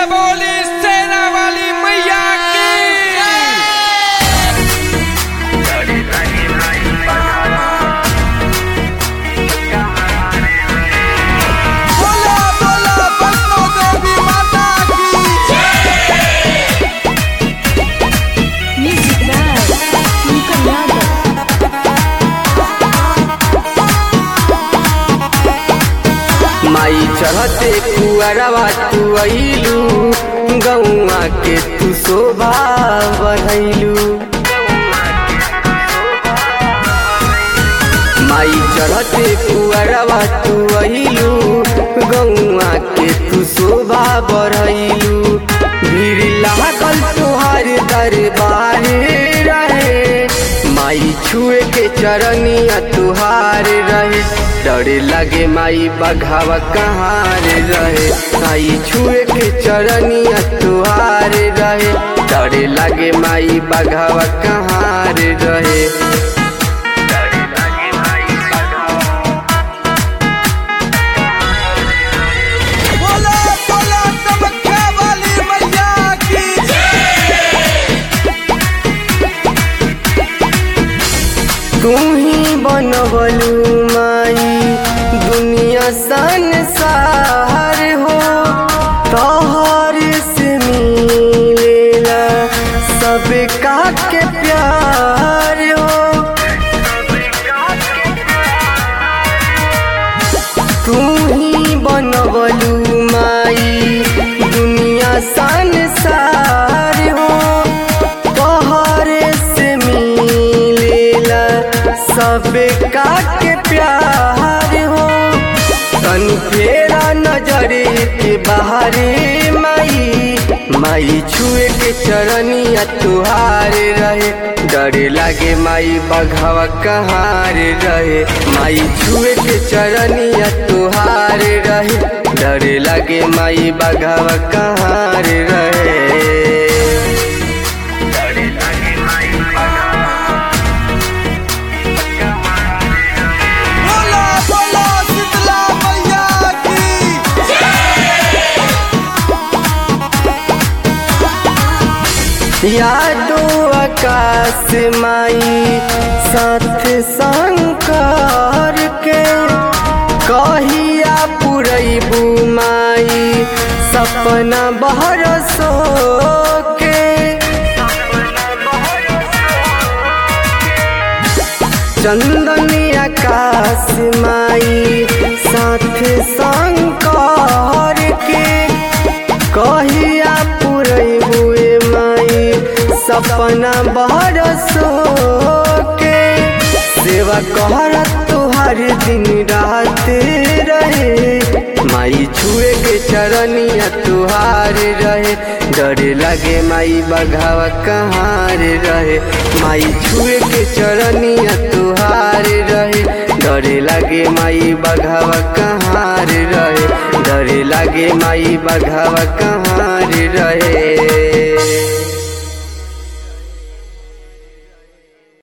बोली सेना वाली मैया की बोला बोला वैष्णो देवी माता की Music by Luca Yadav. माई चढ़ते कुआरवा तू अइलू गौआ के तू शोभा बढ़ैलू माई चढ़ते कुआरवा तू अइलू गौआ के तू शोभा बढ़ैलू भीड़ लागल तुहार दरबार रहे माई छुए के चरनिया तुहार रहे डरे लगे माई बघावा कहाँ रे रहे माई छुए के चरनिया तुहार रहे डरे लगे माई बघावा कहाँ रे रहे बोला बोला कामाख्या वाली मैया की तू ही बनवलू माई दुनिया संसार हो तोहर से मिलेला सब का के प्यार हो तू ही बनवलू माई दुनिया संसार हो तोहरे से मिलेला सब का के प्यार हो तन फेरा नजर के बाहरे माई माई छुए के चरनिया तुहार रहे डरे लागे माई बघावा कहाँ रे रहे माई छुए के चरनिया तुहार रहे डरे लागे माई बघावा कहाँ रे रहे बोला बोला शीतला मैया की यादो आकाश माई साथ शंकर के कहिया पुरैबू माई सपना बहरसो के चंदनी आकाश माई साथ शंकर के कहिया पुरैबुए माई सपना बरसो के सेवा कहरत तुहार दिन रात रहे माई छुए के चरनिया तुहार रहे डरे लगे माई बघावा कहाँ रे रहे माई छुए के चरनिया तुहार रहे डरे लगे माई बघावा कहाँ रे रहे डरे लगे माई बघावा कहाँ रे रहे